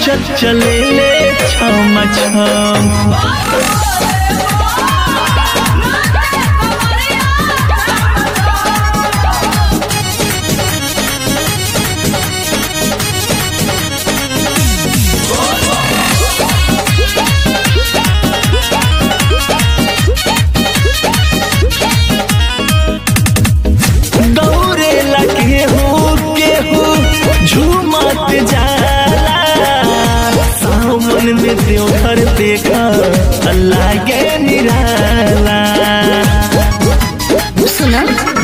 नाचत चले ले छम छम दौड़े लगे हो केहू झूमत जाला सावन में देवघर देखा अल्लाह के निराला सुना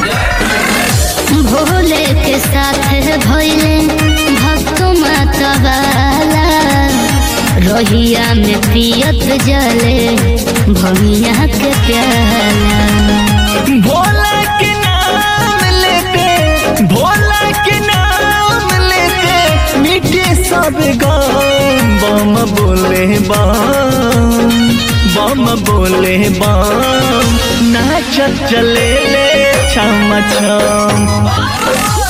भोले के साथ भइले भक्त मतवाला रहिया में पियत जले भमिया के प्याला भोला के नाम लेते भोला के नाम लेते मिटे सब गाम बम बोले बम बम बोले बम नाचत चले ले छम छम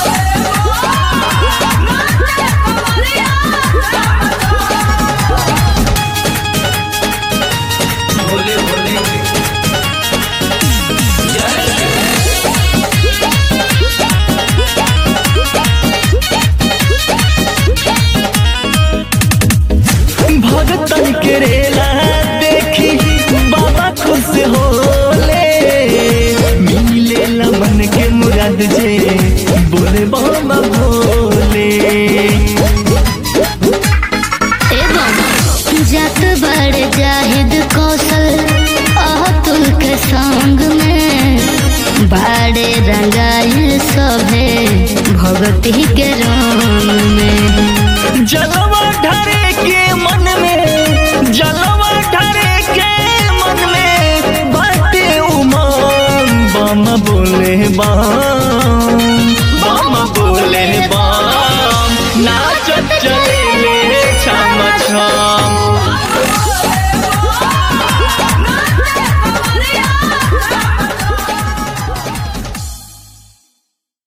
भगतन के रेला देखी बाबा खुश होले मिले लमन के मुराद जे बोले बाबा भोले एवं जत बड़ जाहिद कौशल अतुल के संग में बाड़े रंगाइल सभे भगती के रंग में जलवा ढरे के मन में जलवा ढरे के मन में बाटे उमंग बम बोले बम